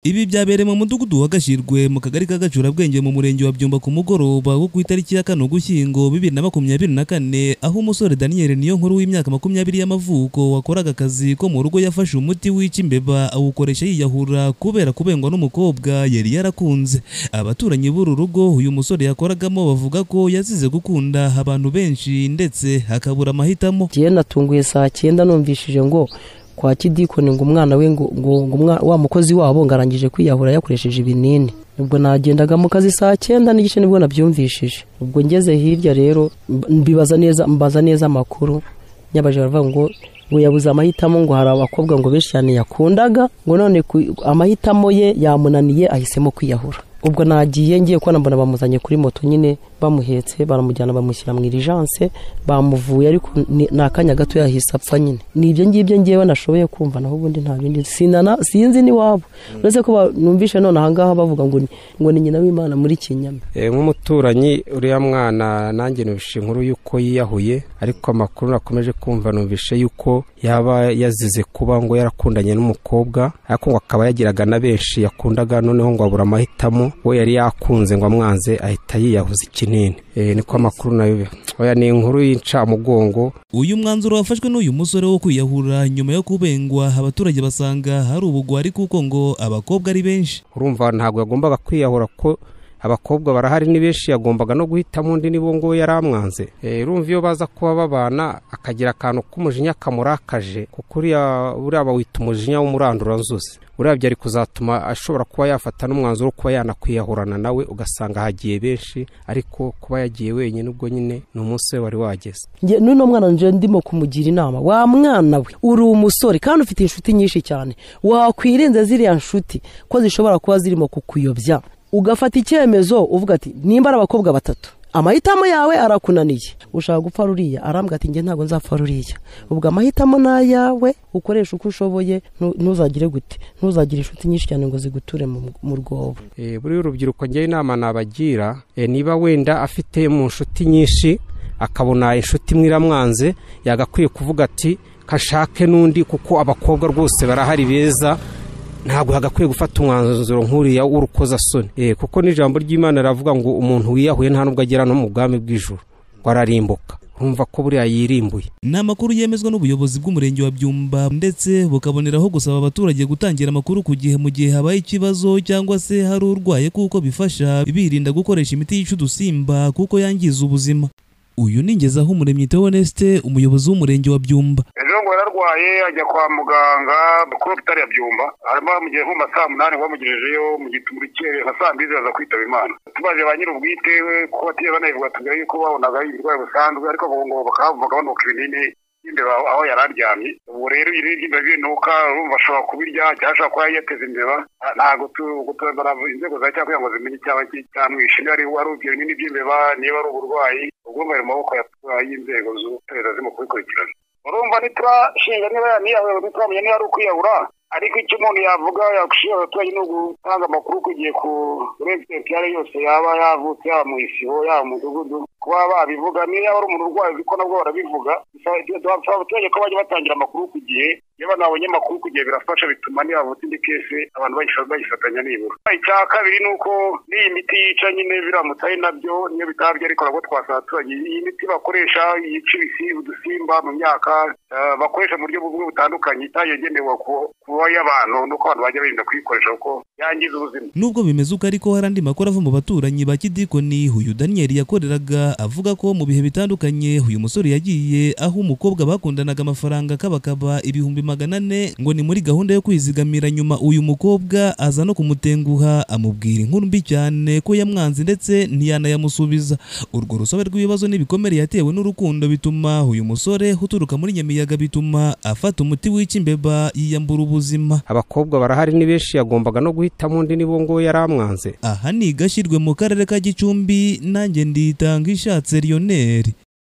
Ibi byabereye mu mudugudu wa Gashirwe mu kagari ka Gacurabwenge mu murenge wa Byumba ku mugoroba wo ku itariki ya kane Ugushyingo bibiri na makumyabiri na kane aho umusore Daniel Niyonkuru w'imyaka makumyabiri y'amavuko wakoraga akazi ko mu rugo yafashe umuti wica imbeba awukoresha yiyahura kubera kubengwa n'umukobwa yari yarakunze abaturanyi b'uru rugo uyu musore yakoragamo bavuga ko yazize gukunda abantu benshi ndetse akabura amahitamo njyewe natunguye saa cyenda numvishije ngo kwa kidikoni ngo umwana we ngo ngo ngo umwa- wa mukozi wabo ngo arangije kwiyahura yakoresheje ibinini ubwo nagendaga mu kazi saa cyenda n'igice nibwo nabyumvishije ubwo ngeze hirya rero mb- mbibaza neza mbaza neza amakuru nyabaje baravuga ngo ngo yabuze amahitamo ngo hari abakobwa ngo benshi cyane yakundaga ngo none ku- amahitamo ye yamunaniye ahisemo kwiyahura ubwo nagiye ngiye kubona mbona bamuzanye kuri moto nyine bamuhetse baramujyana bamushyira mu irijanse bamuvuye ariko ni ni akanya gato yahise apfa nyine ni ibyo ngibyo ngewe nashoboye kumva naho ubundi nta bindi sinana sinzi n'iwabo uretse ko ba- numvise none ahangaha bavuga ngo ni- ngo ni nyina w'imana muri kinyama Eh, nk'umuturanyi uriya mwana nanjye numvishe inkuru y'uko yiyahuye ariko amakuru nakomeje kumva numvishe y'uko yaba yazize kuba ngo yarakundanye n'umukobwa ariko ngo akaba yagiraga na benshi yakundaga noneho ngo abura amahitamo we yari yakunze ngo amwanze ahita yiyahuza ikinini Eh, niko amakuru nayo oya ni inkuru y'incamugongo uyu mwanzuro wafashwe n'uyu musore wo kwiyahura nyuma yo kubengwa abaturage basanga hari ubugwari kuko ngo abakobwa ari benshi urumva ntabwo yagombaga kwiyahura ko abakobwa barahari ni benshi yagombaga no guhitamo undi nibo ngo yari amwanze Eh, urumva iyo baza kuba babana akagira akantu k'umujinya kamurakaje kuko uriya uriya aba wita umujinya w'umuranduranzuzi uriya byari kuzatuma ashobora kuba yafata n'umwanzuro wo kuba yanakwiyahurana nawe ugasanga hagiye benshi ariko kuba yagiye wenyine ubwo nyine ni umunsi we wari wageze Nge- n'uno mwana nje ndimo kumugira inama wa mwana we uri umusore kandi ufite inshuti nyinshi cyane wakwirinze ziriya nshuti ko zishobora kuba zirimo kukuyobya ugafata icyemezo uvuga ati nimba ari abakobwa batatu amahitamo yawe arakunaniye ushaka gupfa ruriya arambwira ati njye ntabwo nzapfa ruriya ubwo amahitamo ni ayawe ukoresha uko ushoboye ntu- ntuzagire gute ntuzagire inshuti nyinshi cyane ngo ziguture mu- mu rwobo Eh, buriya urubyiruko njyewe inama nabagira eh, niba wenda afite mu nshuti nyinshi akabona inshuti imwe iramwanze yagakwiye kuvuga ati kashake n'undi kuko abakobwa rwose barahari beza ntabwo yagakwiye gufata umwanzuro nk'uriya w'urukozasoni Eh, kuko n'ijambo ry'imana riravuga ngo umuntu wiyahuye nta nubwo agera no mu bwami bw'ijuru ngo ararimbuka urumva ko buriya yirimbuye ni amakuru yemezwa n'ubuyobozi bw'umurenge wa byumba ndetse bukaboneraho gusaba abaturage gutangira amakuru ku gihe mu gihe habaye ikibazo cyangwa se hari urwaye kuko bifasha birinda gukoresha imiti yica udusimba kuko yangiza ubuzima uyu ni ngezaho umuremyi Theoneste umuyobozi w'umurenge wa byumba ejo ngo yararwaye ajya kwa muganga kuri hopitari ya byumba hanyuma bamugiye nko mu ma saa munani bamugejejeyo mu giturukere nka saa mbiri aza kwitaba imana tubaje ba nyir'ubwite we ko batigeze banayivura tugira yuko babonaga ari uburwayi busanzwe ariko ngo ngo bakavuga banuka ibinini imbeba aho yari aryamye ubu rero ibinini by'imbeba binuka urumva ashobora kubirya cyangwa ashobora kuba yateza imbeba nta- ntabwo tu- gutondora inzego za cyaha kugira ngo zimenye icyaba cyamwishe niba ari wari ibyo binini by'imbeba niba ari uburwayi ubwo ngo ari mu maboko ya- y'inzego z'ubutabera zirimo kubikurikirana urumva ntiturashinga niba yaniyahuye ntituramenya niba ari ukwiyahura ariko icyo umuntu yavuga yagushije abaturage ni ugutanga amakuru ku gihe ku regisitari yose yaba yavutse yaba mu isibo yaba mu mudugudu kuba babivuga niba ari umuntu urwaye uzi ko nabwo barabivuga dusaba abaturage ko bajya batangira amakuru ku gihe iyo banabonye amakuru ku gihe birafasha bituma niba havutse indi kese abantu bayifata- bayifatanya nibura icya kabiri ni uko n'iyi miti yica nyine biramutse ari nabyo niyo bitabye ariko nabwo twasaba abaturage iyi miti bakoresha yica ibisi- udusimba mu myaka eh, bakoresha mu buryo bumwe butandukanye itagenewe ku- kuba y'abantu nuko abantu bajya birinda kuyikoresha kuko yangiza ubuzima Nubwo bimeze uko ariko hari andi makuru ava mu baturanyi ba Kidikoni uyu Daniel yakoreraga avuga ko mu bihe bitandukanye uyu musore yagiye aho umukobwa bakundanaga amafaranga kabakaba ibihumbi magana ane ngo ni muri gahunda yo kwizigamira nyuma uyu mukobwa aza no kumutenguha amubwira inkuru mbi cyane ko yamwanze ndetse ntiyanayamusubiza urwo rusobe rw'ibibazo n'ibikomere yatewe n'urukundo bituma uyu musore uturuka muri Nyamiyaga bituma afata umuti wica imbeba yiyambura ubuzima abakobwa barahari ni benshi yagombaga no guhitamo undi nibo ngo yari amwanze aha ni gashyirwe mu karere ka gicumbi nanjye nditanga ishatse Lionel